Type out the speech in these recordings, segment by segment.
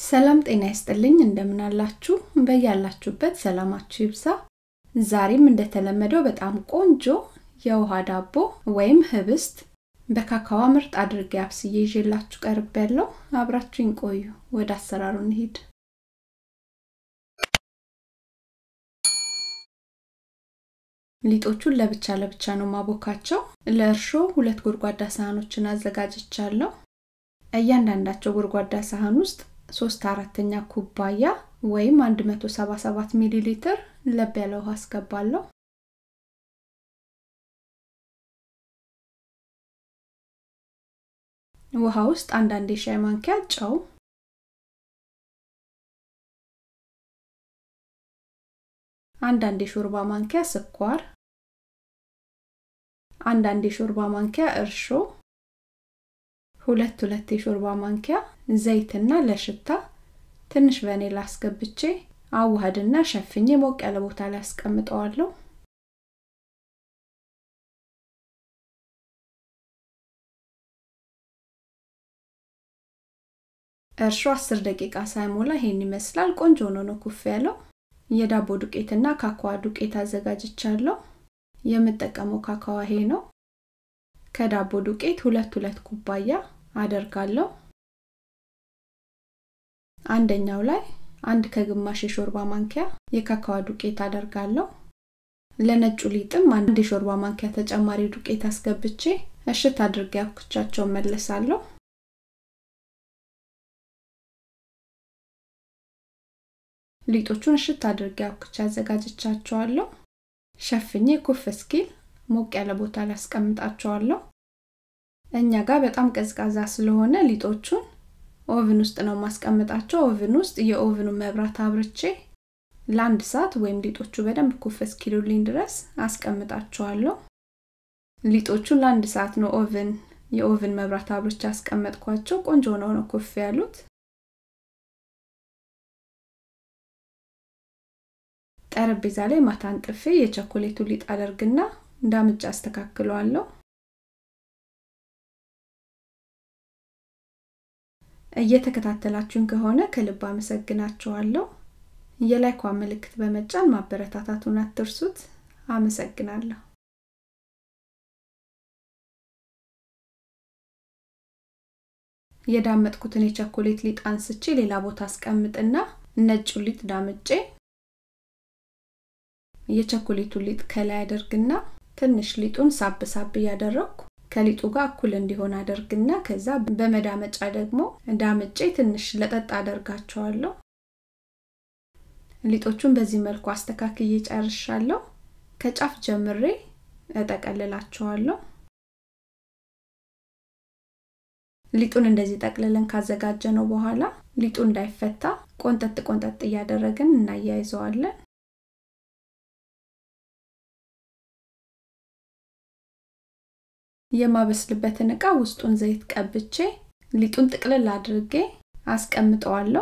ሰላም ጤና ይስጥልኝ እንደምን አላችሁ በያላችሁበት ሰላማችሁ ይብዛ ዛሬም እንደተለመደው በጣም ቆንጆ የውሃ ዳቦ ወይም ህብስት በካካዋ ምርጥ አድርጌ አብስዬ ይዤላችሁ ቀርብ ያለው አብራችሁኝ ቆዩ ወደ አሰራሩ እንሂድ ሊጦቹን ለብቻ ለብቻ ነው ማቦካቸው ለእርሾ ሁለት ጎድጓዳ ሳህኖችን አዘጋጅቻለሁ እያንዳንዳቸው ጎድጓዳ ሳህን ውስጥ ሶስት አራተኛ ኩባያ ወይም 177 ሚሊ ሊትር ለብ ያለ ውሃ አስገባለሁ ውሃ ውስጥ አንዳንድ የሻይ ማንኪያ ጨው አንዳንድ የሾርባ ማንኪያ ስኳር አንዳንድ የሾርባ ማንኪያ እርሾ ሁለት ሁለት የሾርባ ማንኪያ ዘይትና ለሽታ ትንሽ ቫኒላ አስገብቼ አዋህድና ሸፍኜ ሞቅ ያለ ቦታ ላይ አስቀምጠዋለሁ እርሾ 10 ደቂቃ ሳይሞላ ይሄን ይመስላል ቆንጆ ሆኖ ነው ኩፍ ያለው የዳቦ ዱቄትና ካካዋ ዱቄት አዘጋጅቻለሁ የምጠቀመው ካካዋ ይሄ ነው ከዳቦ ዱቄት ሁለት ሁለት ኩባያ አደርጋለሁ አንደኛው ላይ አንድ ከግማሽ የሾርባ ማንኪያ የካካዋ ዱቄት አደርጋለሁ ለነጩ ሊጥም አንድ የሾርባ ማንኪያ ተጨማሪ ዱቄት አስገብቼ እሽት አድርጌ አብኩቻቸው መለሳለሁ ሊጦቹን እሽት አድርጌ አብኩቻ አዘጋጅቻቸዋለሁ ሸፍኜ ኩፍ እስኪል ሞቅ ያለ ቦታ ላይ አስቀምጣቸዋለሁ እኛ ጋር በጣም ቀዝቃዛ ስለሆነ ሊጦቹን ኦቭን ውስጥ ነው ማስቀምጣቸው ኦቭን ውስጥ የኦቭኑ መብራት አብርቼ ለአንድ ሰዓት ወይም ሊጦቹ በደንብ ኩፍ እስኪሉልኝ ድረስ አስቀምጣቸዋለሁ ሊጦቹን ለአንድ ሰዓት ነው ኦቭን የኦቭን መብራት አብርቼ አስቀመጥኳቸው ቆንጆ ሆነው ነው ኩፍ ያሉት ጠረጴዛ ላይ ማታ አንጥፌ የቸኮሌቱ ሊጥ አደርግና እንዳምጭ አስተካክለዋለሁ እየተከታተላችሁን ከሆነ ከልብ አመሰግናችኋለሁ የላይኳ ምልክት በመጫን ማበረታታቱን አትርሱት አመሰግናለሁ የዳመጥኩትን የቸኮሌት ሊጥ አንስቼ ሌላ ቦታ አስቀምጥና ነጩ ሊጥ ዳምጬ የቸኮሌቱ ሊጥ ከላይ አደርግና ትንሽ ሊጡን ሳብ ሳብ እያደረግኩ ከሊጡ ጋር እኩል እንዲሆን አደርግና ከዛ በመዳመጫ ደግሞ ዳምጬ ትንሽ ለጠጥ አደርጋቸዋለሁ ሊጦቹን በዚህ መልኩ አስተካክዬ ጨርሻለሁ ከጫፍ ጀምሬ እጠቀልላቸዋለሁ ሊጡን እንደዚህ ጠቅልለን ካዘጋጀ ነው በኋላ ሊጡ እንዳይፈታ ቆንጠጥ ቆንጠጥ እያደረግን እናያይዘዋለን የማበስልበትን እቃ ውስጡን ዘይት ቀብቼ ሊጡን ጥቅልል አድርጌ አስቀምጠዋለሁ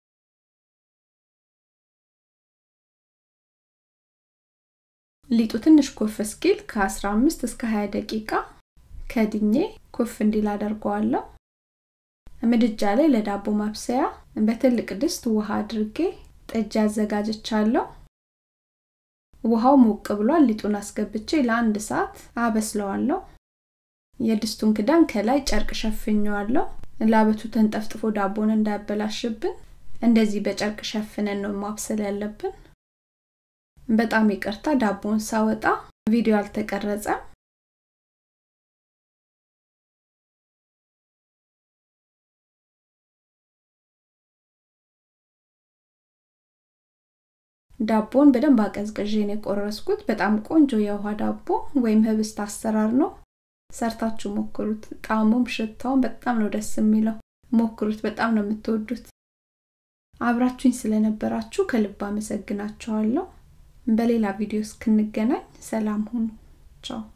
ሊጡ ትንሽ ኮፍ እስኪል ከ15 እስከ 20 ደቂቃ ከድኜ ኮፍ እንዲል አደርገዋለሁ ምድጃ ላይ ለዳቦ ማብሰያ በትልቅ ድስት ውሃ አድርጌ ጥጅ አዘጋጅቻለሁ ውሃው ሞቅ ብሏል ሊጡን አስገብቼ ለአንድ ሰዓት አበስለዋለሁ የድስቱን ክዳን ከላይ ጨርቅ ሸፍኘዋለሁ ላበቱ ተንጠፍጥፎ ዳቦን እንዳያበላሽብን እንደዚህ በጨርቅ ሸፍነን ነው ማብሰል ያለብን በጣም ይቅርታ ዳቦን ሳወጣ ቪዲዮ አልተቀረጸም ዳቦን በደንብ አቀዝቅዤን የቆረስኩት በጣም ቆንጆ የውሃ ዳቦ ወይም ህብስት አሰራር ነው ሰርታችሁ ሞክሩት ጣዕሙም ሽታውን በጣም ነው ደስ የሚለው ሞክሩት በጣም ነው የምትወዱት አብራችሁኝ ስለነበራችሁ ከልብ አመሰግናችኋለሁ በሌላ ቪዲዮ እስክንገናኝ ሰላም ሁኑ ቻው